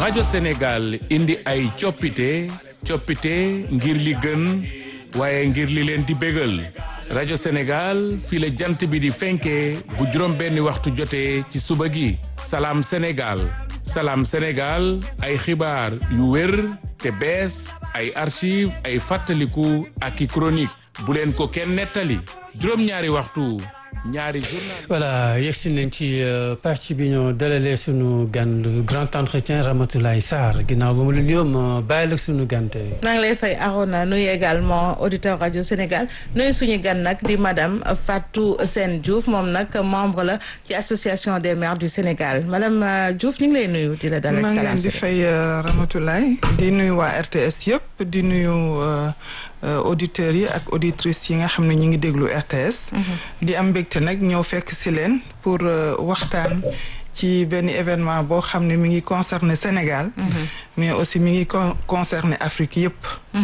rajo Sénégal indi ay coppite coppite ngir li gën waaye ngir li leen di bégal rajo Sénégal fii la jant bi di fenkee bu juróom benni waxtu jotee ci suba gi salaam Sénégal salaam Sénégal ay xibaar yu wér te bees ay archive ay fàttaliku ak i chronique bu leen ko kenn nettali juróom-ñaari waxtu ñaari journal voilà yegsi nañ ci partie bi ñoo dalalee sunu gan le grand entretien Ramatoulaye Sarr ginnaaw ba mu la nuyoo ma bàyyi la sunu gan tey. maa ngi lay fay Arona nuyu également auditeur rajo Sénégal nuyu suñu gan nag di madame Fatou Sène Diouf moom nag membre la ci association des maires du Sénégal madame Diouf ñu ngi lay nuyu di la dalal maa ngi salaam leen di fay Ramatoulaye di nuyu waa RTS yëpp di nuyu auditeurs yi ak auditrices yi nga xam ne ñu ngi déglu RTS. di am mbégte nag ñëw fekk si leen pour waxtaan ci benn événement boo xam ne mi ngi concerné Sénégal. mais aussi mi ngi concerné Afrique yëpp.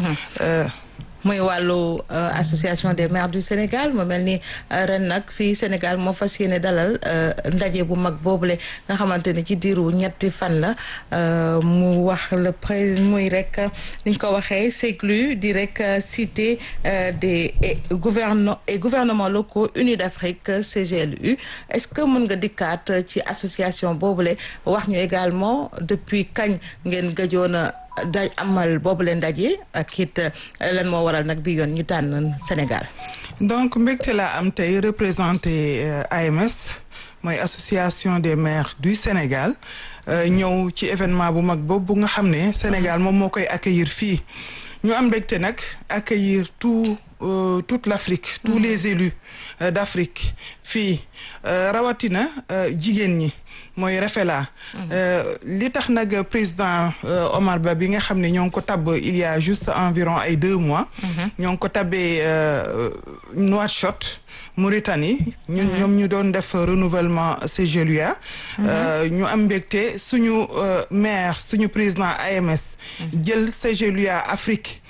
muy wàllu association des maires du Sénégal mu mel ni ren nag fii Sénégal moo fas yéene dalal ndaje bu mag boobule nga xamante ne ci diiru ñetti fan la mu wax le pré muy rek ni ñu ko waxee CECLU di rek cité des gouvernement et gouvernements locaux unis d'Afrique CGLU est-ce que mën nga dikkaat ci association boobule wax ñu également depuis kañ ngeen gëjoon a da amal boobu leen ndaje ak it lan moo waral nag bi yoon ñu tànn Sénégal. donc mbégte laa am tey représenté AMS mooy association des maires du Sénégal ñëw ci événement bu mag boobu nga xam ne Sénégal moom moo koy accueillir fii ñu am mbégte nag accueillir tout euh, toute l'Afrique tous les élus euh, d'Afrique fii rawatina jigéen ñi. mooy Rafela li tax nag président Omar Ba bi nga xam ne ñoo ngi ko tabb il y a juste environ ay deux mois ñoo ngi ko tabbee Nouakchott Mauritanie ñun ñoom ñu doon def renouvellement CGLUA ñu am mbégte suñu maire suñu président AMS jël CGLUA Afrique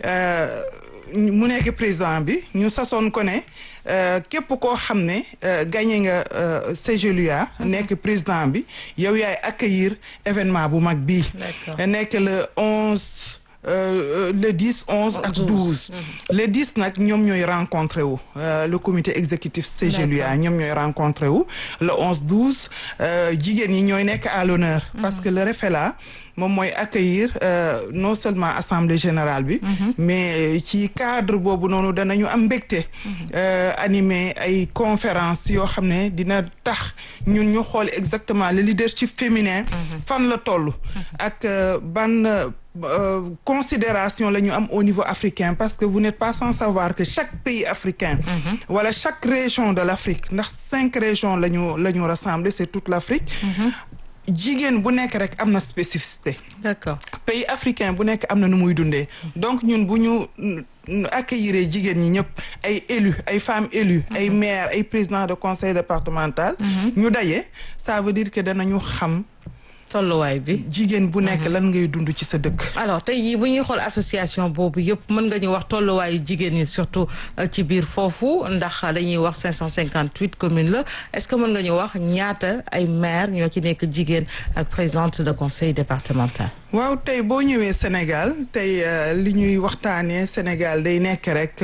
mu nekk président bi ñu sasoon ko ne képp koo xam ne gagné nga CGLUA nekk président bi yow yaay accueillir événement bu mag bii nekk le onze le dix onze ak douze le dix nag ñoom ñooy rencontré wu le comité exécutif CGLUA ñoom ñooy rencontré wu le onze douze jigéen ñi ñooy nekk à l'honneur parce que le REFELA moom mooy accueillir non seulement assemblée générale bi mais ci cadre boobu noonu danañu am mbégte animer ay conférence yoo xam ne dina tax ñun ñu xool exactement le leadership féminin fan la toll ak ban considération la ñu am au niveau africain parce que vous n'êtes pas sans savoir que chaque pays africain wala chaque région de l'Afrique ndax cinq régions la ñu la ñu rassembler c'est toute l'Afrique jigéen bu nekk rek am na spécificité. d'accord pays africain bu nekk am na nu muy dundee. donc ñun bu ñu accueillir jigéen ñi ñëpp ay élus ay femmes élues. ay maires ay présidents de conseil départemental. ñu daje ça veut dire que danañu xam. tolluwaay bi. jigéen bu nekk lan ngay dund ci sa dëkk. alors tey jii bu ñuy xool association boobu yëpp mën nga ñu wax tolluwaayu jigéen ñi surtout ci biir foofu ndax dañuy wax 558 communes la est-ce que mën nga ñu wax ñaata ay maire ñoo ci nekk jigéen ak présidente de conseil départemental. waaw tey boo ñëwee Sénégal tey li ñuy waxtaanee Sénégal day nekk rek.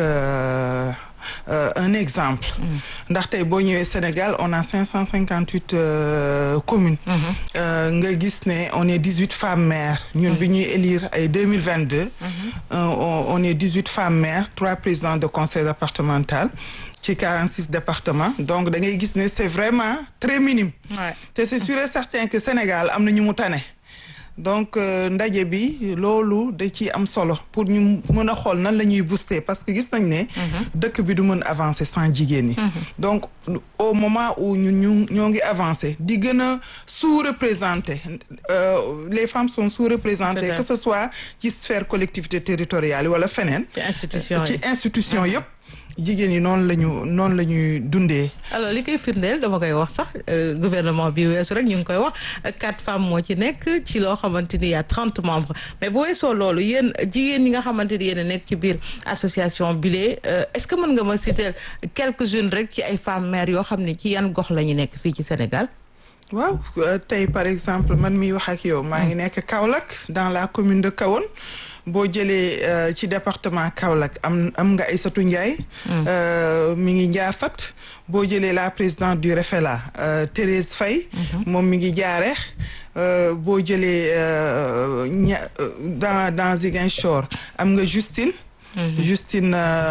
Euh, un exemple ndax tey boo ñëwee Sénégal on a cinq cent cinquante huit communes nga gis ne on est dix huit femmes maires ñun bi ñuy élire ay deux mille vingt deux on est dix huit femmes maires trois présidents de conseil départemental ci quarante six départements donc da ngay gis ne c'est vraiment très minime te c'est sûr et certain que Sénégal am na ñu mu tane donc ndaje bi loolu da ci am solo pour ñu mën a xool nan la ñuy booster parce que gis nañ ne dëkk bi du mën avancer sans jigéen ñi donc au moment où ñun ñu ñoo ngi avancer di gën a sous-représenter les femmes sont sous-représentées que ce soit ci sphère collectivité territoriale wala feneen ci institution ci institution yëpp jigéen ñi noonu la ñu noonu la ñuy dundee. alors li koy firndeel dama koy wax sax gouvernement bi weesu rek ñu ngi koy wax quatre femmes moo ci nekk ci loo xamante ni y a trente membres mais bu weesoo loolu yéen jigéen ñi nga xamante ni yéen a nekk ci biir association bile est-ce que mën nga ma citer quelques-unes rek ci ay femmes maires yoo xam ne ci yan gox la ñu nekk fii ci Sénégal. waaw tey par exemple man miy wax ak yow maa ngi nekk Kaolack dans la commune de Kahone boo jëlee ci département Kaolack am am nga Aïssatou Ndiaye mi ngi Ndiafat boo jëlee la présidente du REFELA Thérèse Faye moom mi ngi Jaareex boo jëlee ña dans dans Ziguinchor am nga Justine Justine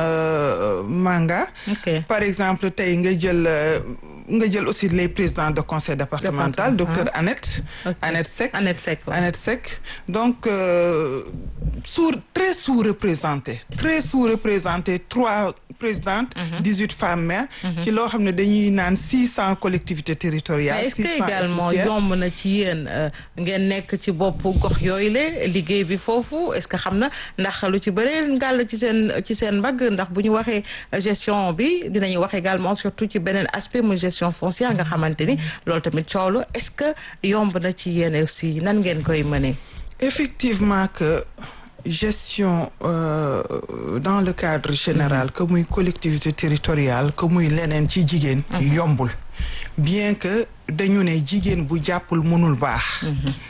Manga par exemple tey nga jël nga jël aussi les présidents de conseil départemental docteur Annette Annette Seck Annette Seck Annette Seck donc sous très sous-représenté très sous-représenté trois présidentes dix-huit femmes maires ci loo xam ne dañuy naan six cent collectivités territoriales mais est-ce que également yomb na ci yéen ngeen nekk ci bopp gox yooyu la liggéey bi foofu est-ce que xam na ndax lu ci bëree ngàll ci seen ci seen mbagg ndax bu ñu waxee gestion bi dinañu wax également surtout ci beneen aspect mu gestion foncière nga xamante ni loolu tamit coow la est-ce que yomb na ci yéen aussi nan ngeen koy mënee effectivement que gestion euh, dans le cadre général que muy collectivité territoriale que muy leneen ci jigéen yombul bien que dañu ne jigéen bu jàppul mënul baax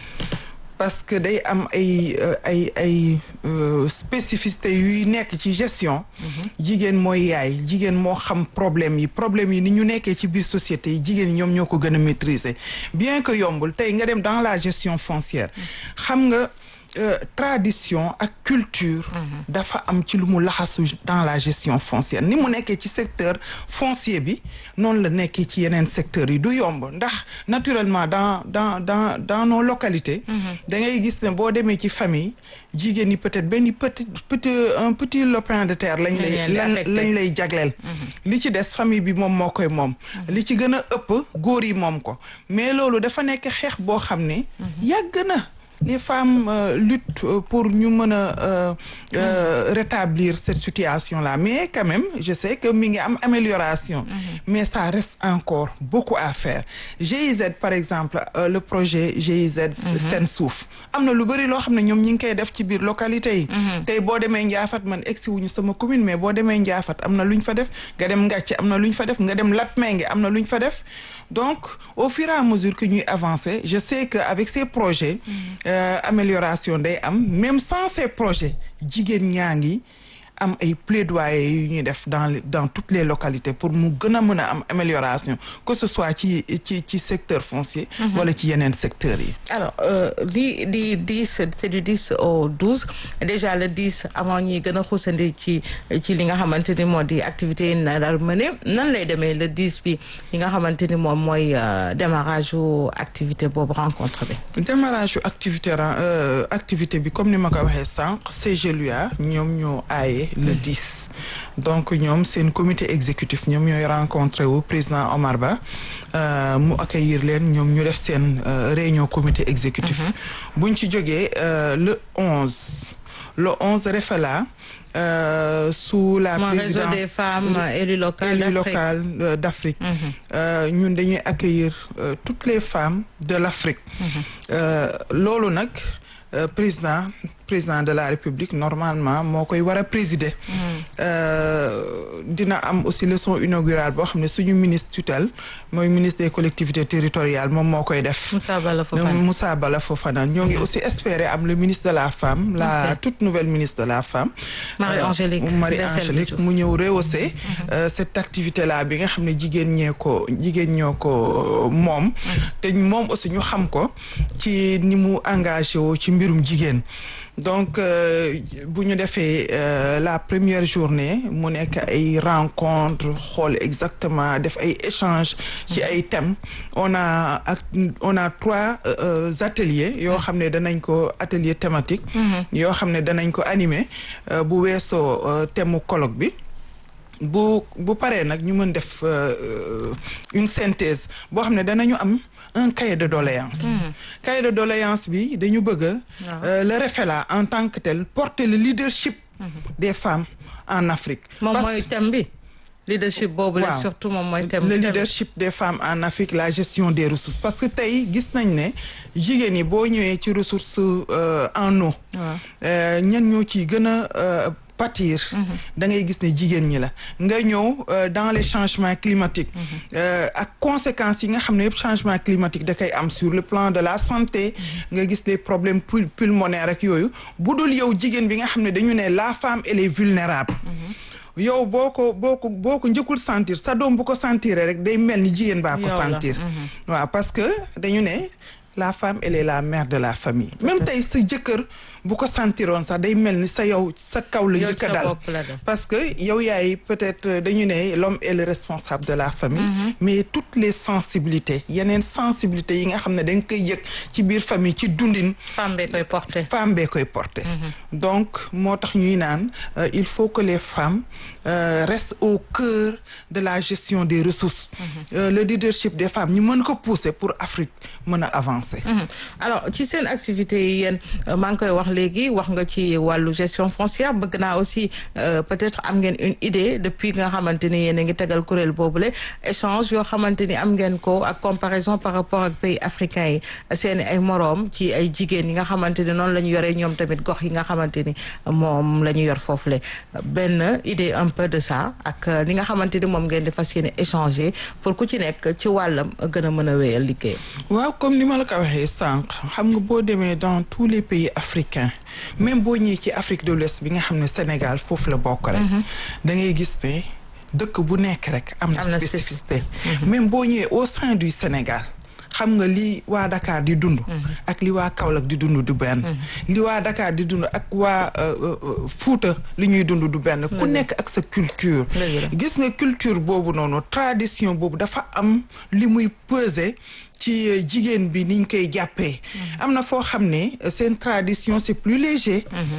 parce que day am ay ay ay spécificité yuy nekk ci gestion jigéen mooy yaay jigéen moo xam problème yi problème yi ni ñu nekkee ci biir société yi jigéen yi ñoom ñoo ko gën a maîtriser bien que yombul tey nga dem dans la gestion foncière xam nga Euh, tradition ak culture dafa am ci lu mu laxasu dans la gestion foncière ni mu nekkee ci secteur foncier bi noonu la nekkee ci yeneen secteurs yi du yomb ndax naturellement dans dans dans dans nos localités da ngay gis ne boo demee ci famille jigéen ñi peut-être benn petit petit un petit lopin de terre lañ lay lañ lay jagleel li ci des famille bi moom moo koy moom li ci gën a ëpp góor yi moom ko mais loolu dafa nekk xeex boo xam ne yàgg na les femmes euh, luttent euh, pour ñu mën a euh, rétablir cette situation-là mais quand même je sais que mi ngi am amélioration mm -hmm. mais ça reste encore beaucoup à faire GIZ par exemple le projet GIZ Sen Suuf am na lu bëri loo xam ne ñoom ñi ngi koy def ci biir localité yi tey boo demee Ndiafat man egsi wuñu sama commune mais boo demee Ndiafat am na lu ñu fa def nga dem Ngàcce am na lu ñu fa def nga dem Latmengue am na lu ñu fa def donc au fur et à mesure que ñuy avancer je sais que avec ces projets euh, amélioration day am même sans ces projets jigéen ñaa ngi am ay plaidoyer yu ñuy def dans dans toutes les localités pour mu gën a mën a am amélioration que ce soit ci ci ci secteur foncier wala ci yeneen secteurs yi alors di di dix c'est du dix au douze déjà le dix avant ñuy gën a xuusandi ci ci li nga xamante ni moo di activités yi na daal mëne nan lay demee le dix bi li nga xamante ni moom mooy démarrage u activité boobu rencontre bi démarrage u activité activité bi comme ni ma ko waxee sànq CGLUA ñoom ñoo aaye le 10 donc ñoom seen comité exécutif ñoom ñooy rencontré wu président Omar Ba euh, mu accueillir leen ñoom ñu def seen euh, réunion comité exécutif buñ ci jógee euh, le 11 le 11 Refela Euh, sous la Mon présidence réseau des femmes élues locales élues d'Afrique. locales euh, d'Afrique ñun dañuy accueillir euh, toutes les femmes de l'Afrique Euh, loolu nag euh, président président de la République normalement moo koy war a présider Euh, dina am aussi leçon inaugurale boo xam ne suñu ministre tutelle mooy ministre des collectivités territoriales moom moo koy def Moussa Bala Fofana. Moussa Bala Fofana ñoo ngi aussi espérer am le ministre de la femme la Ok. toute nouvelle ministre de la femme Marie-Angélique Euh, Marie-Angélique Dessel mu ñëw rehausser euh, cette activité là bi nga xam ne jigéen ñee ko jigéen ñoo ko moom te moom aussi ñu xam ko ci ni mu engagé woo ci mbirum jigéen donc euh, bu ñu defee euh, la première journée mu nekk ay rencontre xool exactement def ay échanges ci ay thèmes on a ak on a trois euh, ateliers yoo xam ne danañ ko atelier thématique yoo xam ne danañ ko animer euh, bu weesoo euh, thème mu colloque bi bu bu paree nag ñu mën def euh, une synthèse boo xam ne danañu am un cahier de doléance cahier de doléance bi dañu bëgg a euh, le REFELA en tant que tel porter le leadership des femmes en Afrique moom Parce- mooy thème bi leadership boobu la Waaw. surtout moom mooy thème le thème. leadership des femmes en Afrique la gestion des ressources parce que tey gis nañ ne jigéen ñi boo ñëwee ci ressources euh, en eau Waaw. euh, ñan ñoo ciy gën a euh, pâtir da ngay gis ne jigéen ñi la nga ñëw dans les changements climatiques ak conséquences yi nga xam ne yëpp changement climatique da koy am sur le plan de la santé nga gis les problèmes pulmonaires ak yooyu bu dul yow jigéen bi nga xam ne dañu ne la femme elle est vulnérable yow boo ko boo ko boo ko njëkkul sentir sa doom bu ko sentiree rek day mel ni jigéen baa ko sentir waaw parce que dañu ne la femme elle est la mère de la famille même tey sa jëkkër bu ko sentiroon sax day mel ni sa yow sa kaw la njëkk a dal parce que yow yaay peut-être dañu ne l'homme est le responsable de la famille mais toutes les sensibilités yeneen sensibilités yi nga xam ne da nga koy yëg ci biir famille ci dundin femme bee koy porter femme bee koy porter donc moo tax ñuy naan il faut que les femmes euh, restent au cœur de la gestion des ressources euh, le leadership des femmes ñu mën ko pousser pour Afrique mën a avancer alors ci seen activité yi yéen maa ngi koy wax léegi wax nga ci wàllu gestion foncière bëgg naa aussi peut-être am ngeen une idée depuis nga xamante ni yéen a ngi tegal kuréel boobule échange yoo xamante ni am ngeen ko ak comparaison par rapport ak pays africains yi seen ay moroom ci ay jigéen yi nga xamante ni noonu la ñu yoree ñoom tamit gox yi nga xamante ni moom la ñu yor foofule benn idée un peu de ça ak li nga xamante ni moom ngeen di fas yéene échanger pour ku ci nekk ci wàllam gën a mën a wéyal liggéey. waaw comme ni ma la ko waxee sànq xam nga boo demee dans tous les pays africains même boo ñëwee ci Afrique de l'Ouest bi nga xam ne Sénégal foofu la bokk rek. da ngay gis ne dëkk bu nekk rek. am na spécificité même boo ñëwee au sein du Sénégal. xam nga li waa Dakar di dund. ak li waa Kaolack di dund du benn. li waa Dakar di dund ak waa Fuuta li ñuy dund du benn. ku nekk ak sa culture. gis nga culture boobu noonu tradition boobu dafa am li muy peser. ci jigéen bi niñ koy jàppee am na foo xam ne seen tradition c'est plus léger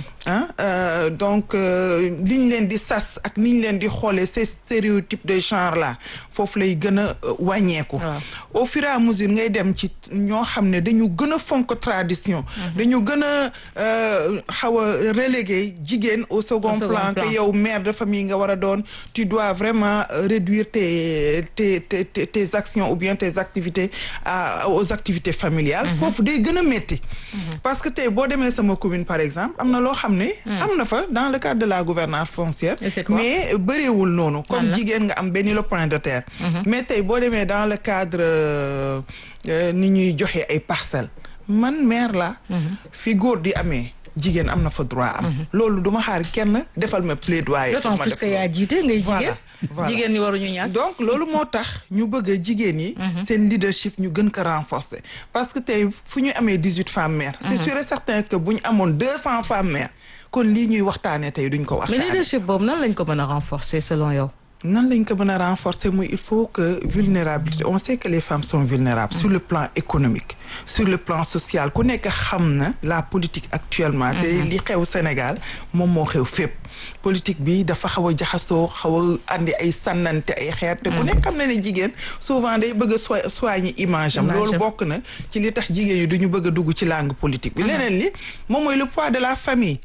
ah donc liñ leen di sas ak niñ leen di xoolee ces stéréotypes de genre là foofu lay gën a wàññeeku au fur et à mesure ngay dem ci ñoo xam ne dañu gën a fonk tradition dañu gën a xaw a relégué jigéen au second plan que yow mère de famille nga war a doon tu dois vraiment réduire tes tes tes tes actions ou bien tes activités à aux activités familiales foofu day gën a métti parce que tey boo demee sama commune par exemple am na loo xam ne am na fa dans le cadre de la gouvernance foncière mais bëreewul noonu comme jigéen nga am benn lopin de terre mais tey boo demee dans le cadre ni ñuy joxe ay parcelles man maire la fi góor di amee jigéen am na fa droit am loolu duma xaar kenn defal ma plaidoyer d'autant plus que yaa jiite ngay jigéen jigéen ñi waruñu ñàkk donc loolu moo tax ñu bëgg a jigéen yi seen leadership ñu gën ko renforcer parce que tey fu ñu amee dix huit femmes maires c'est sûr et certain que bu ñu amoon deux cent femmes maires kon lii ñuy waxtaanee tey duñ ko waxtaanee mais leadership boobu nan lañ ko mën a renforcer selon yow nan lañ ko mën a renforcer mooy il faut que vulnérabilité on sait que les femmes sont vulnérables sur le plan économique sur le plan social ku nekk xam na la politique actuellement te li xew Sénégal moom moo xew fépp politique bi dafa xaw a jaxasoo xaw a andi ay sànnante ay xeer te ku nekk xam na ne jigéen souvent day bëgg a soi soigner image am loolu bokk na ci li tax jigéen yi duñu bëgg a dugg ci langue politique bi leneen li moom mooy le poids de la famille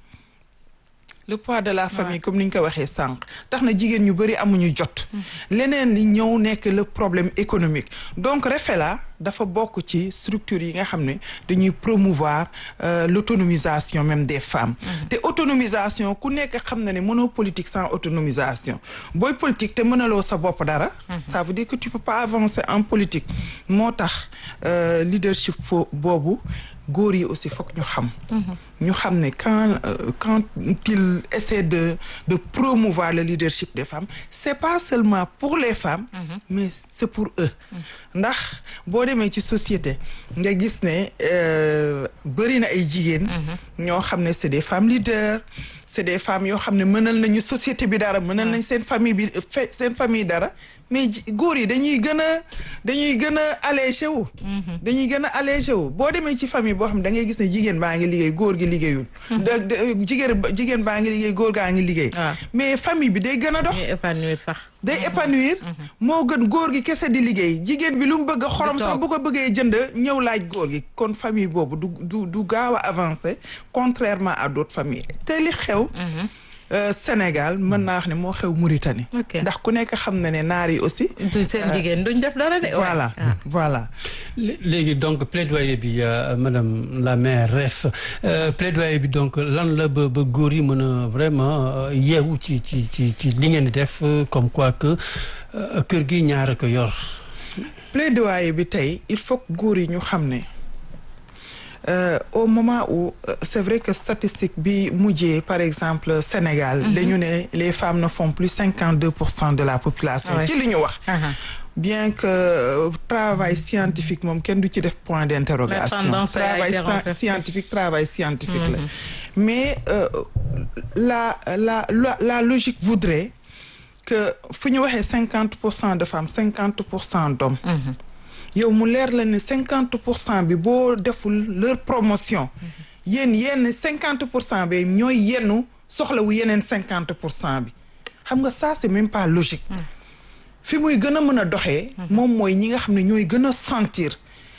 le poids de la famille comme ni ñu ko waxee sànq tax na jigéen ñu bëri amuñu jot leneen li ñëw nekk le problème économique donc REFELA dafa bokk ci structure yi nga xam ne dañuy promouvoir l'autonomisation même des femmes te autonomisation ku nekk xam na ne mënoo politique sans autonomisation booy politique te mënaloo sa bopp dara ça veut dire que tu peux pas avancer en politique moo tax leadership fo boobu góor yi aussi foog ñu xam ñu xam ne quand quand il essaie de de promouvoir le leadership des femmes c'est pas seulement pour les femmes mais c'est pour eux ndax boo demee ci société nga gis ne bëri na ay jigéen ñoo xam ne c'est des femmes leaders c'est des femmes yoo xam ne mënal nañu société bi dara mënal nañ seen famille bi seen famille dara mais góor yi dañuy gën a dañuy gën a allégé wu dañuy gën a allégé wu boo demee ci famille boo xam ne da ngay gis ne jigéen baa ngi liggéey góor gi liggéeyul da jigéen jigéen baa ngi liggéey góor gaa ngi liggéey mais famille bi day gën a dox épanouir sax day épanouir moo gën góor gi kese di liggéey jigéen bi lu mu bëgg a xorom sax bu ko bëggee jënd ñëw laaj góor gi kon famille boobu du du du gaaw a avancer contrairement à d'autres familles te li xew euh, Sénégal mën naa wax ne moo xew Mauritanie. Ok. ndax ku nekk xam na ne naar yi aussi. du seen jigéen duñ def dara de. voilà Ah. voilà. Lé- léegi donc plaidoyer bi euh, madame la mairesse euh, plaidoyer bi donc lan la ba ba góor yi mën a vraiment euh, yeewu ci ci ci ci li ngeen di def euh, comme quoi que euh, kër gi ñaar a ko yor. plaidoyer bi tey il faut que góor yi ñu xam ne euh, au moment où euh, c'est vrai que statistique bi mujjee par exemple Sénégal. dañu ne les femmes ne font plus cinquante deux pour cent de la population. Ouais. ci li ñu wax. Aha. bien que euh, travail scientifique moom kenn du ci def point d'interrogation. La tendance a travail été scien- renversée. scientifique travail scientifique la. mais euh, la la la la logique voudrait que fu ñu waxee cinquante pour cent de femmes cinquante pour cent d'hommes. yow mu leer la ne cinquante pour cent bi boo deful leur promotion. yéen yenn cinquante pour cent bi ñooy yennu soxlawu yeneen cinquante pour cent bi xam nga ça c'est même pas logique. fi muy gën a mën a doxee. moom mooy ñi nga xam ne ñooy gën a sentir.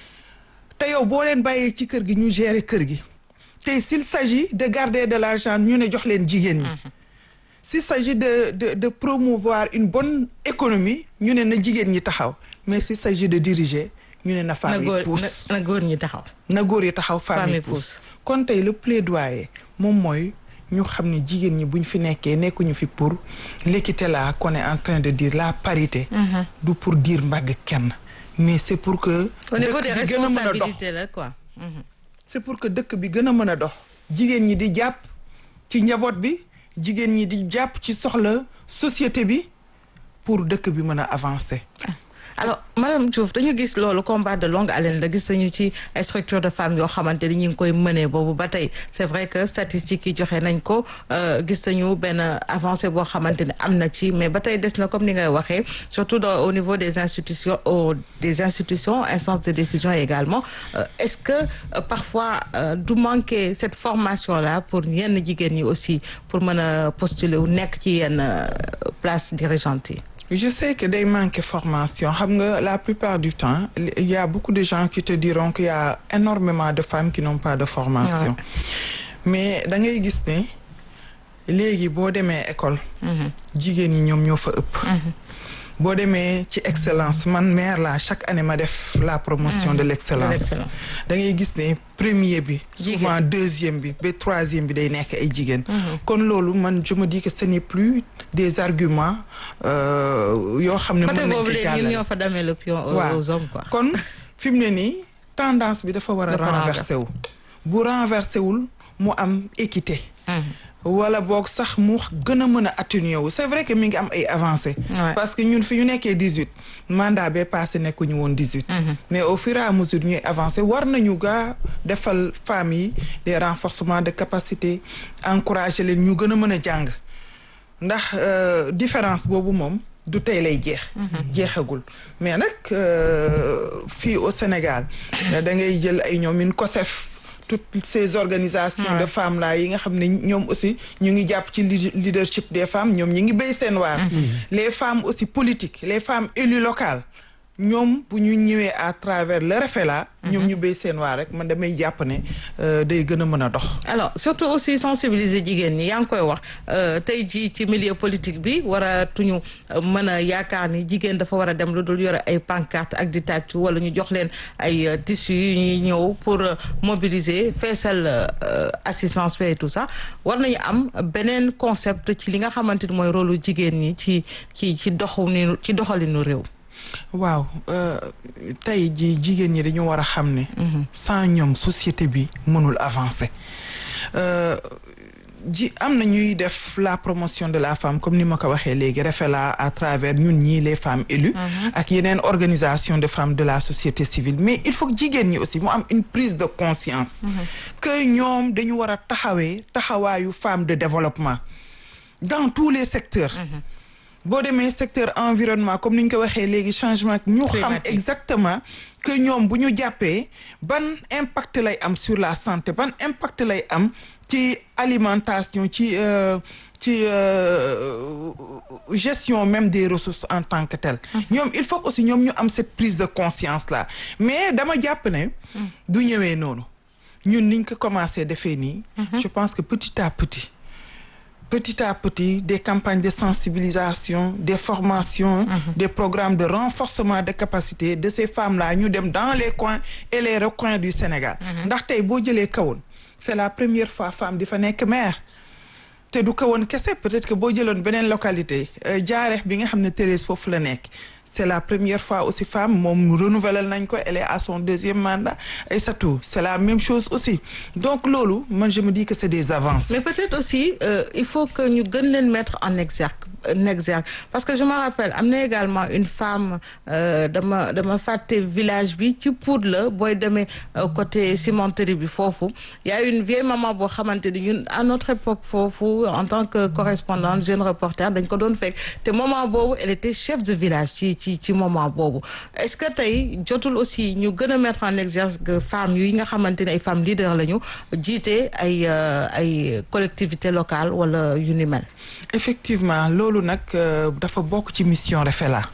te yow boo leen bàyyee ci kër gi ñu gérer kër gi te s'il s'agit de garder de l'argent ñu ne jox leen jigéen ñi. s'il s'agit de de de promouvoir une bonne économie ñu ne na jigéen ñi taxaw mais s'il s'agit de diriger ñu ne na na femme góor yi pousse na na góor ñi taxaw. na góor yi taxaw femme Femme yi yi pousse pousse. kon tey le plaidoyer moom mooy ñu xam ne jigéen ñi buñ fi nekkee nekkuñu fi pour l'équité là qu'on est en train de dire la parité du pour dire mbagg kenn mais c'est pour que au niveau des dëkk bi gën a mën a dox responsabilités la quoi. Mhm. c'est pour que dëkk bi gën a mën a dox jigéen ñi di jàpp ci njaboot bi jigéen ñi di jàpp ci soxla société bi pour dëkk bi mën a avancer alors madame Diouf dañu gis loolu combat de longue haleine la gis nañu ci ay structure de femmes yoo xamante ni ñu ngi koy mënee boobu ba tey c'est vrai que statistiques yi joxe nañ ko euh, gis nañu benn avancée boo xamante ne am na ci mais ba tey des na comme ni ngay waxee surtout dans, au niveau des institutions au, des institutions instances de décision également Euh, est-ce que euh, parfois euh, du manquer cette formation là pour yenn jigéen ñi aussi pour mën a postuler wu nekk ci yenn euh, place dirigeante yi je sais que day manquer formation xam nga la plupart du temps il y a beaucoup de gens qui te diront qu'il y a énormément de femmes qui n'ont pas de formation mais da ngay gis ne léegi boo demee école jigéen ñi ñoom ñoo fa ëpp boo demee ci excellence man maire la chaque année ma def la promotion de l'excellence l'excellence. da ngay gis ne premier bi Jigéen. souvent deuxième bi ba troisième bi day nekk ay jigéen kon loolu man je me dis que ce n'est plus des arguments euh, yoo xam ne côté mën nañ ko boobu léegi ñun jàllale ñoo fa damee le pion aux, waaw aux hommes quoi. kon fi mu ne nii tendance bi dafa war a Dafa renverser wu bu renverser wul mu am équité wala boog sax mu gën a mën a atténuer wu c'est vrai que mi ngi am ay avancées Ouais. parce que ñun fi ñu nekkee dix-huit mandat bee passé nekkuñu woon dix-huit mais au fur et à mesure ñuy avancer war nañu gaa defal femmes yi des renforcements de capacité encourager leen ñu gën a mën a jàng ndax euh, différence boobu moom du tey lay jeex jeexagul mais nag euh, fii au Sénégal da ngay jël ay ñoom min COSEF toutes ces organisations de femmes là yi nga xam ne ñoom aussi ñu ngi jàpp ci leader- leadership des femmes ñoom ñi ngi béy seen waar les femmes aussi politiques les femmes élues locales ñoom bu ñu ñëwee à travers le REFELA ñoom ñu béy seen waar rek man damay jàpp ne euh, day gën a mën a dox alors surtout aussi sensibiliser jigéen ñi yaa ngi koy wax euh, tey jii ci milieu politique bi war a tuñu euh, mën a yaakaar ni jigéen dafa war a dem lu dul yore ay pancarte ak di tàccu wala ñu jox leen ay euh, tissus yu ñuy ñëw pour euh, mobiliser feesal euh, assistance et tout ça war nañu am beneen concept ci li nga xamante ni mooy rôle jigéen ñi ci ci ci doxu ni ci doxalinu réew. waaw euh, tey ji jigéen ñi dañu war a xam ne sans ñoom société bi mënul avancer Euh, ji am na ñuy def la promotion de la femme comme ni ma ko waxee léegi REFELA à travers ñun ñii les femmes élues ak yeneen organisation de femmes de la société civile mais il faut que jigéen ñi aussi mu am une prise de conscience que ñoom dañu war a taxawee taxawaayu femme de développement dans tous les secteurs boo demee secteur environnement comme ni ñu ko waxee léegi changement ñu xam Climatique. exactement que ñoom bu ñu jàppee ban impact lay am sur la santé ban impact lay am ci alimentation ci euh, ci euh, gestion même des ressources en tant que telle ñoom il faut aussi ñoom ñu am cette prise de conscience là mais dama jàpp ne du ñëwee noonu ñun niñ ko commencé defee nii je pense que petit à petit petit à petit des campagnes de sensibilisation des formations des programmes de renforcement de capacité de ces femmes-là ñu dem dans les coins et les recoins du Sénégal ndax tey boo jëlee kawoon c'est la première fois femme di fa nekk maire te du kawoon kese peut-être que boo jëloon beneen localité jaareex bi nga xam ne Thérèse foofu la nekk c'est la première fois aussi femme moom renouvelé nañ ko elle est à son deuxième mandat et c'est tout c'est la même chose aussi donc loolu man je me dis que c'est des avances mais peut-être aussi euh, il faut que ñu gën leen mettre en exergue en exergue parce que je me rappelle am na également une femme dama dama fàtte village bi ci Pout la booy demee côté cimenterie bi foofu y a une vieille maman boo xamante ni ñun à notre époque foofu en tant que correspondante jeune reporter dañ ko doon fekk te moment boobu elle était chef de village ci ci ci moment boobu est-ce que tey jotul aussi ñu gën a mettre en exergue femmes yi nga xamante ne ay femmes leaders lañu jiite ay ay collectivités locales wala yu ni mel. effectivement loolu nag dafa bokk ci mission Rafela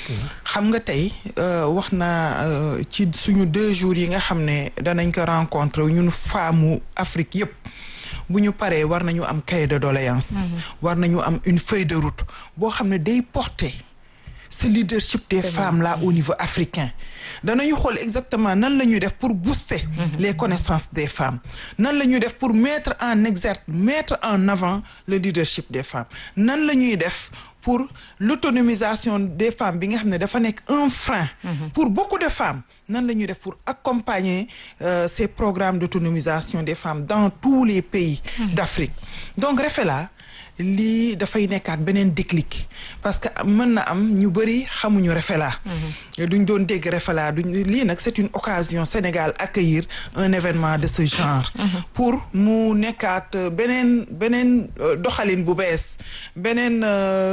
xam nga tey wax naa ci suñu deux jours yi nga xam ne danañ ko rencontrer ñun femmes Afrique yépp bu ñu paree war nañu am cahier de doléance war nañu am une feuille de route boo xam ne day porter ce leadership des femmes là au niveau africain danañu xool exactement nan la ñuy def pour booster les connaissances des femmes nan la ñuy def pour mettre en exergue mettre en avant le leadership des femmes nan la ñuy def pour l'autonomisation des femmes bi nga xam ne dafa nekk un frein pour beaucoup de femmes nan la ñuy def pour accompagner euh, ces programmes d'autonomisation des femmes dans tous les pays d'Afrique donc Rafela lii dafay nekkaat beneen déclic parce que mën na am ñu bëri xamuñu Rafela duñ doon dégg Rafela duñ lii nag c'est une occasion Sénégal accueillir un événement de ce genre pour mu nekkaat beneen beneen doxalin bu bees beneen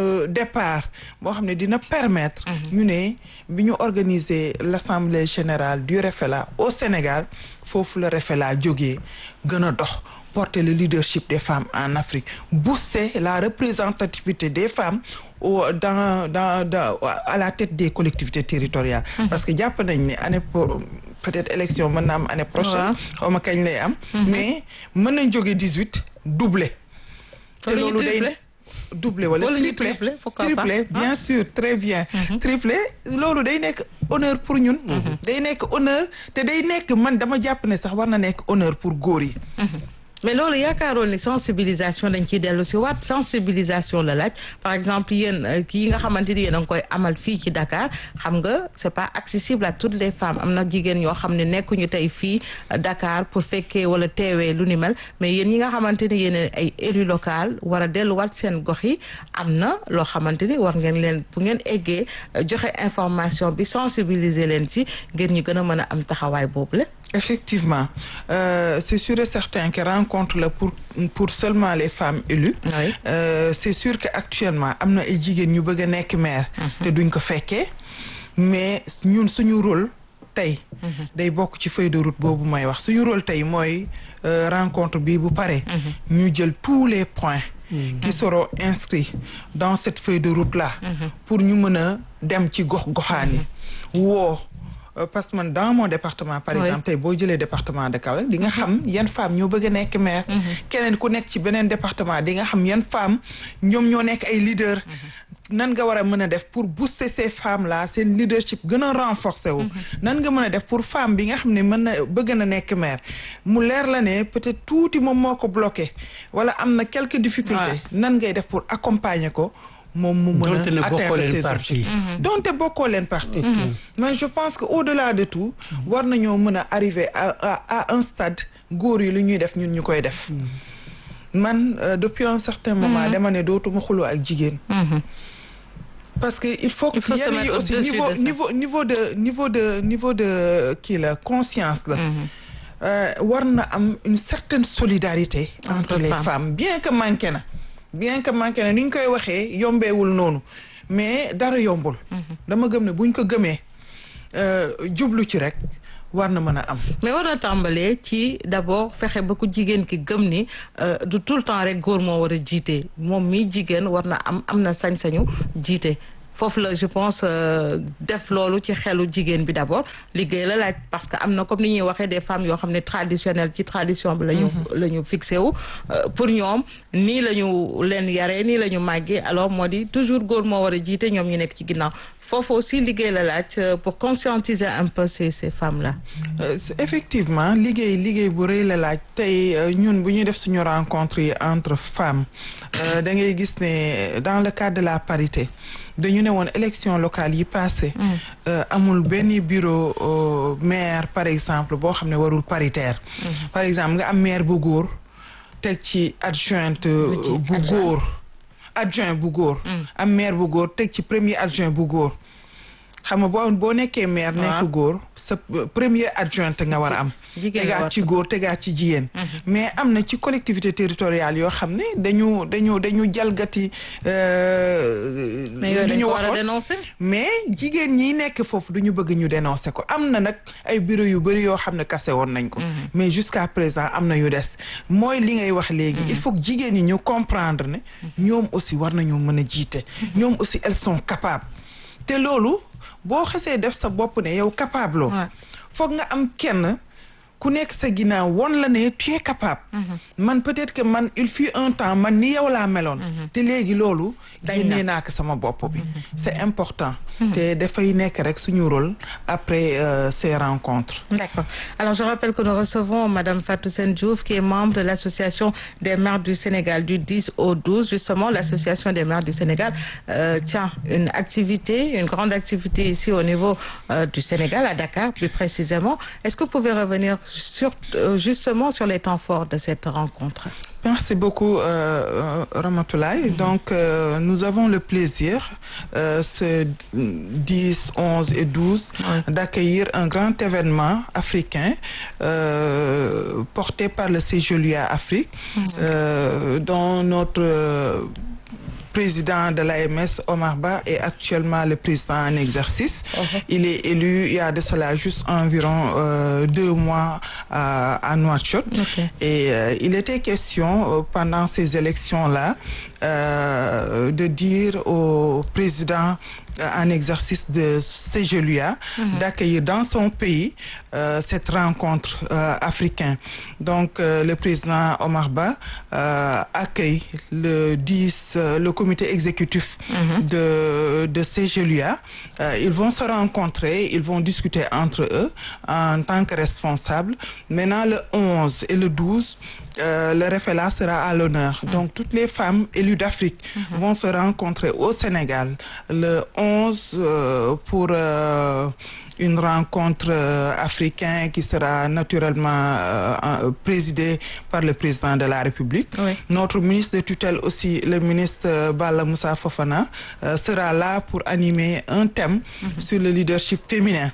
départ boo xam ne dina permettre ñu ne bi ñu organiser l'assemblée générale du Rafela au Sénégal foofu la Rafela jógee gën a dox porter le leadership des femmes en Afrique booster la représentativité des femmes au dans dans dans à la tête des collectivités territoriales. parce que jàpp nañ ne année pour peut-être élection mën na am année prochaine. xaw ma kañ lay am. mais mën nañ jógee dix-huit doublé. te loolu day doublé wala triplé triplé bien sûr très bien. triplé loolu day nekk honneur pour ñun. day nekk honneur te day nekk man dama jàpp ne sax war na nekk honneur pour góor yi. mais loolu yaakaaroon ni sensibilisation dañ ciy dellu si waat sensibilisation la laaj par exemple yéen kii nga xamante ni yéen a ngi koy amal fii ci Dakar xam nga c'est pas accessible à toutes les femmes am na jigéen ñoo xam ne nekkuñu tey fii Dakar pour fekkee wala teewee lu ni mel mais yéen ñi nga xamante ni yéen ay élu local war a delluwaat seen gox yi am na loo xamante ni war ngeen leen bu ngeen eggee joxe information bi sensibiliser leen ci ngir ñu gën a mën a am taxawaay boobu la. effectivement euh, c'est sûr et certain que rencontre la pour pour seulement les femmes élues oui. euh, c'est sûr que actuellement am na ay jigéen ñu bëgg a nekk maire te duñ ko fekkee mais ñun suñu rôle tey day bokk ci feuille de route boobu may wax suñu rôle tey mooy euh, rencontre bi bu pare ñu jël tous les points qui seront inscrits dans cette feuille de route là pour ñu mën a dem ci gox goxaan yi woo parce que man dans mon département par Oui. exemple tey boo jëlee département de Kaolack di nga xam yan femmes ñoo bëgg a nekk maire keneen ku nekk ci beneen département di nga xam yan femmes ñoom ñoo nekk ay leaders nan nga war a mën a def pour booster ces femmes là seen leadership gën a renforcer wu nan nga mën a def pour femme bi nga xam ne mën na bëgg na nekk maire mu leer la ne peut-être tuuti moom moo ko bloqué wala am na quelques difficultés nan ngay def pour accompagner ko moom mu mën Donte ne a bokkoo atteindre leen ses parti. objectifs donte bokkoo leen parti mais je pense que au-delà de tout war nañoo mën a arriver à à à un stade góor yi lu ñuy def ñun ñu koy def man euh, depuis un certain moment dama ne dootuma xuloo ak jigéen parce que il faut que Il faut se yenn yi mettre aussi au-dessus niveau de ça. niveau niveau de niveau de niveau de kii la conscience la Euh, war na am une certaine solidarité entre, Entre les femmes. femmes bien que manqué na bien que manqué na ni ñu koy waxee yombeewul noonu mais dara yombul dama gëm ne buñ ko gëmee euh, jublu ci rek war na mën a am mais war na tàmbalee ci d'abord fexe ba ku jigéen ki gëm ni euh, du tout le temps rek góor moo war a jiite moom mii jigéen war na am am na sañ-sañu jiite foofu la je pense def loolu ci xelu jigéen bi d'abord liggéey la laaj parce que am na comme ni ñuy waxee des femmes yoo xam ne traditionnelles ci tradition bi la ñu la ñu fixé wu pour ñoom nii la ñu leen yaree nii la ñu màggee alors moo di toujours góor moo war a jiite ñoom ñu nekk ci ginnaaw foofu aussi liggéey la laaj pour conscientiser un peu ces ces femmes là effectivement liggéey liggéey bu rëy la laaj tey ñun bu ñuy def suñu rencontre yi entre femmes da ngay gis ne dans le cadre de la parité dañu ne woon élection locale yi passé amul benn bureau maire par exemple boo xam ne warul paritaire par exemple nga am maire bu góor teg ci adjointe bu góor adjoint bu góor am maire bu góor teg ci premier adjoint bu góor xam nga boo boo nekkee maire nekk góor sa premier adjointe nga war a am tegaat ci góor tegaat ci jigéen mais am na ci collectivité territoriale yoo xam ne dañu dañu dañu jalgati li ñu waxoon mais jigéen ñi nekk foofu du ñu bëgg ñu dénoncer ko am na nag ay bureau yu bëri yoo xam ne kase woon nañ ko mais jusqu'à présent am na yu des mooy li ngay wax léegi il faut que jigéen ñi ñu comprendre ne ñoom aussi war nañoo mën a jiite ñoom aussi elles sont capables te loolu boo xesee def sa bopp ne yow capable loo foog nga am kenn ku nekk sa ginnaaw won la ne tu es capable man peut-être que man il fut un temps man ni yow laa meloon te léegi loolu génnee naa ko sama bopp bi c'est important te dafay nekk rek suñu rôle après euh, ces rencontres d'accord alors je rappelle que nous recevons madame Fatou Sène Diouf qui est membre de l'association des maires du Sénégal du 10 au 12 justement l'association des maires du Sénégal euh, tient une activité une grande activité ici au niveau euh, du Sénégal à Dakar plus précisément est-ce que vous pouvez revenir sur justement sur les temps forts de cette rencontre Merci beaucoup euh, Ramatoulaye. Donc euh, nous avons le plaisir euh, ce 10, 11 et 12 ouais. d'accueillir un grand événement africain porté par le CGLUA Afrique ouais. dont notre président de l'AMS, Omar Ba, est actuellement le président en exercice. Uh-huh. Il est élu il y a de cela juste environ euh, deux mois à, à Nouakchott. Okay. Et euh, il était question euh, pendant ces élections-là de dire au président en exercice de CGLUA mm-hmm. d'accueillir dans son pays euh, cette rencontre euh, africaine. Donc euh, le président Omar Ba accueille le 10 le comité exécutif mm-hmm. de de CGLUA. ils vont se rencontrer, ils vont discuter entre eux en tant que responsables. Maintenant le 11 et le 12 euh, le référent sera à l'honneur. Mmh. Donc, toutes les femmes élues d'Afrique mmh. vont se rencontrer au Sénégal le 11 euh, pour euh, une rencontre africaine qui sera naturellement présidée par le président de la République. Oui. Notre ministre de tutelle aussi, le ministre Bala Moussa Fofana, sera là pour animer un thème mmh. sur le leadership féminin.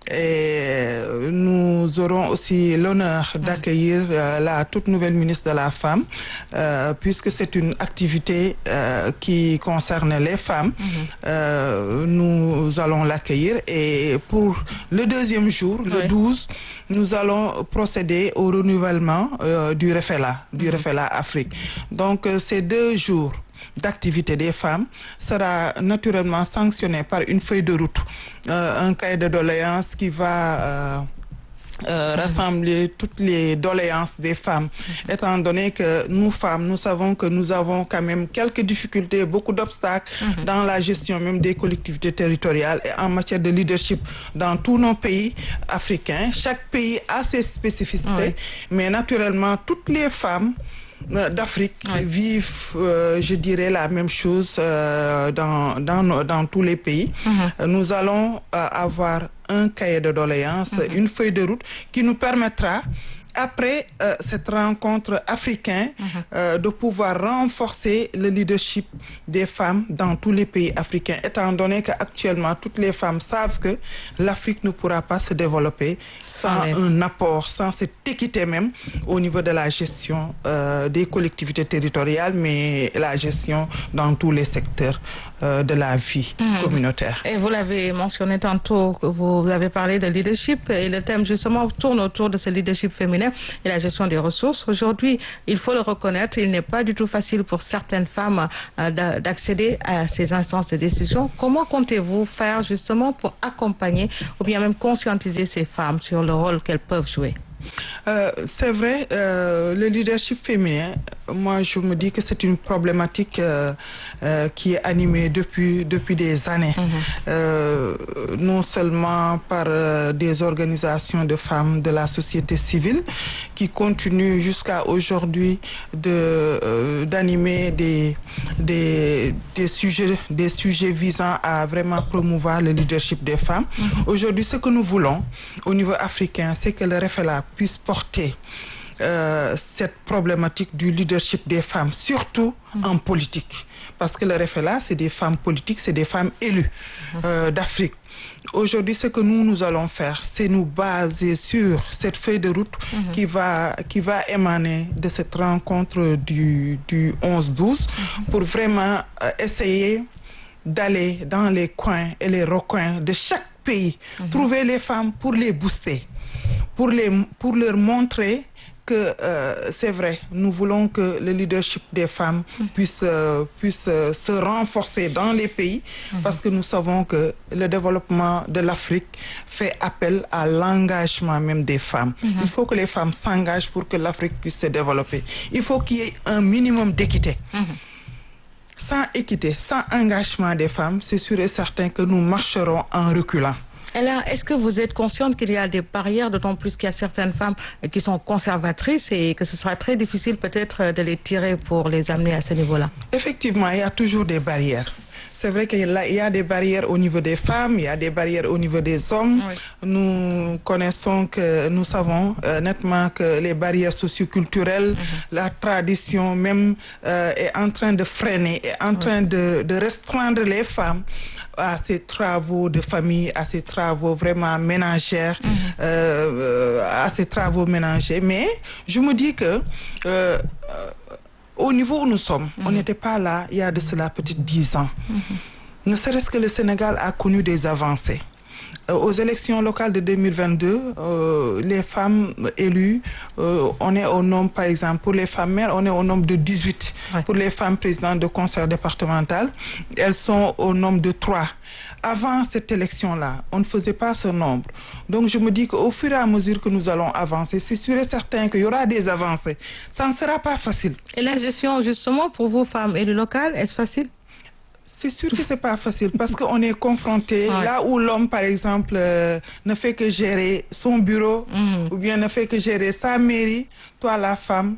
Et nous aurons aussi l'honneur d'accueillir euh, la toute nouvelle ministre de la Femme, euh, puisque c'est une activité euh, qui concerne les femmes. Mm-hmm. nous allons l'accueillir et pour le deuxième jour, oui. le 12, nous allons procéder au renouvellement du REFELA, du mm-hmm. REFELA Afrique. Donc ces deux jours d'activité des femmes sera naturellement sanctionné par une feuille de route, euh, un cahier de doléances qui va euh, euh, rassembler toutes les doléances des femmes, étant donné que nous femmes, nous savons que nous avons quand même quelques difficultés, beaucoup d'obstacles Mhm. dans la gestion même des collectivités territoriales et en matière de leadership dans tous nos pays africains. Chaque pays a ses spécificités, mais naturellement, toutes les femmes euh, d'Afrique Oui. vivent, euh, je dirais, la même chose euh, dans, dans, nos- dans tous les pays. Euh, Nous allons euh, avoir un cahier de doléances, une feuille de route qui nous permettra, après euh, cette rencontre africaine, euh, de pouvoir renforcer le leadership des femmes dans tous les pays africains, étant donné qu'actuellement, toutes les femmes savent que l'Afrique ne pourra pas se développer sans Sans les- un apport, sans cette équité même au niveau de la gestion euh, des collectivités territoriales, mais la gestion dans tous les secteurs euh, de la vie communautaire. Et vous l'avez mentionné tantôt, que vous avez parlé de leadership et le thème justement tourne autour de ce leadership féminin. féminin et la gestion des ressources. Aujourd'hui, il faut le reconnaître, il n'est pas du tout facile pour certaines femmes euh, d'accéder à ces instances de décision. Comment comptez-vous faire justement pour accompagner ou bien même conscientiser ces femmes sur le rôle qu'elles peuvent jouer? Euh, c'est vrai, euh, le leadership féminin, moi je me dis que c'est une problématique euh, qui est animée depuis, depuis des années. Mm-hmm. non seulement par des organisations de femmes de la société civile qui continuent jusqu'à aujourd'hui de, d'animer des, des, des, sujets, des sujets visant à vraiment promouvoir le leadership des femmes. Mm-hmm. Aujourd'hui, ce que nous voulons au niveau africain, c'est que le RFLA puisse porter euh, cette problématique du leadership des femmes, surtout mmh. en politique. Parce que le RFLA, c'est des femmes politiques, c'est des femmes élues mmh. euh, d'Afrique. Aujourd'hui, ce que nous, nous allons faire, c'est nous baser sur cette feuille de route mmh. qui, va, qui va émaner de cette rencontre du, du 11-12 pour vraiment euh, essayer d'aller dans les coins et les recoins de chaque pays, trouver les femmes pour les booster pour, les, pour leur montrer que euh, c'est vrai, nous voulons que le leadership des femmes puisse, euh, puisse euh, se renforcer dans les pays mm -hmm. parce que nous savons que le développement de l'Afrique fait appel à l'engagement même des femmes. Mm -hmm. Il faut que les femmes s'engagent pour que l'Afrique puisse se développer. Il faut qu'il y ait un minimum d'équité. Mm -hmm. Sans équité, sans engagement des femmes, c'est sûr et certain que nous marcherons en reculant. Alors, est-ce que vous êtes consciente qu'il y a des barrières, d'autant plus qu'il y a certaines femmes qui sont conservatrices et que ce sera très difficile peut-être de les tirer pour les amener à ce niveau-là Effectivement, il y a toujours des barrières. C'est vrai qu'il y a des barrières au niveau des femmes, il y a des barrières au niveau des hommes. Oui. Nous connaissons que, nous savons euh, nettement que les barrières socioculturelles, mm -hmm. la tradition même euh, est en train de freiner, est en train oui. de, de restreindre les femmes à ces travaux de famille, à ces travaux vraiment ménagères, mm -hmm. euh, à ces travaux ménagers. Mais je me dis que au niveau où nous sommes, mm -hmm. on n'était pas là il y a de cela peut-être dix ans. Mm -hmm. Ne serait-ce que le Sénégal a connu des avancées. Euh, aux élections locales de 2022, euh, les femmes élues, euh, on est au nombre, par exemple, pour les femmes mères, on est au nombre de 18. Ouais. Pour les femmes présidentes de conseil départemental, elles sont au nombre de 3. Avant cette élection-là, on ne faisait pas ce nombre. Donc je me dis qu'au fur et à mesure que nous allons avancer, c'est sûr et certain qu'il y aura des avancées. Ça ne sera pas facile. Et la gestion, justement, pour vous, femmes élues locales, est-ce facile c'est sûr que c'est pas facile parce qu'on est confronté ouais. là où l'homme, par exemple, euh, ne fait que gérer son bureau mmh. ou bien ne fait que gérer sa mairie. Toi, la femme,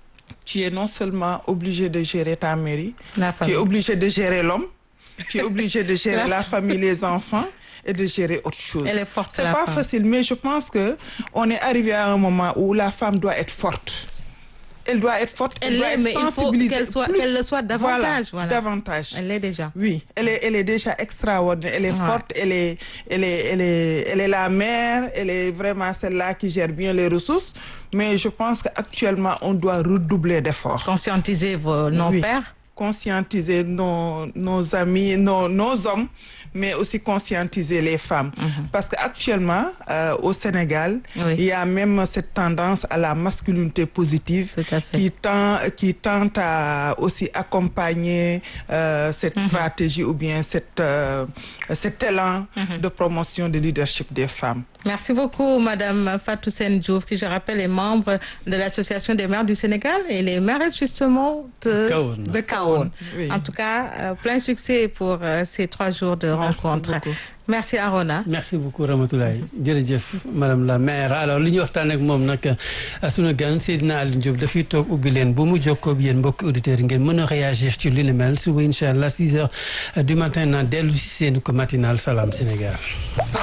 tu es non seulement obligé de gérer ta mairie, tu es obligé de gérer l'homme, tu es obligé de gérer la... la famille, les enfants et de gérer autre chose. Elle est forte. C'est pas femme. facile, mais je pense que on est arrivé à un moment où la femme doit être forte. Elle doit être forte, elle, elle doit est, être mais sensibilisée. il faut qu'elle soit, plus. qu'elle le soit davantage. Voilà, Voilà. davantage. Elle l'est déjà. Oui, elle est, elle est déjà extraordinaire. Elle est Ouais. forte, elle est, elle est, elle est, elle est la mère. Elle est vraiment celle-là qui gère bien les ressources. Mais je pense qu'actuellement, on doit redoubler d'efforts. Conscientiser vos non-pères. Conscientiser nos, nos amis, nos, nos hommes, mais aussi conscientiser les femmes. Parce qu'actuellement, euh, au Sénégal, Oui. il y a même cette tendance à la masculinité positive Tout à fait. qui tend, qui tente à aussi accompagner euh, cette stratégie ou bien cette, euh, cet élan de promotion du leadership des femmes. Merci beaucoup, Madame Fatou Diouf, qui, je rappelle, est membre de l'Association des maires du Sénégal et les maires, justement, de Kahone. de Kahone. Oui. En tout cas, euh, plein succès pour euh, ces trois jours de Merci rencontre. beaucoup. Merci, Arona. merci beaucoup Ramatoulaye jërëjëf madame la maire alors li ñu waxtaan ak moom nag sunu gan Seydina Alioune Diop dafay toog ubbi leen bu mu jokkoo ak yéen mbokki auditeurs yi ngeen mën a réagir ci li ni mel suba incha allah 6 heures du matin na dellu si seen ko matinal Salam Sénégal.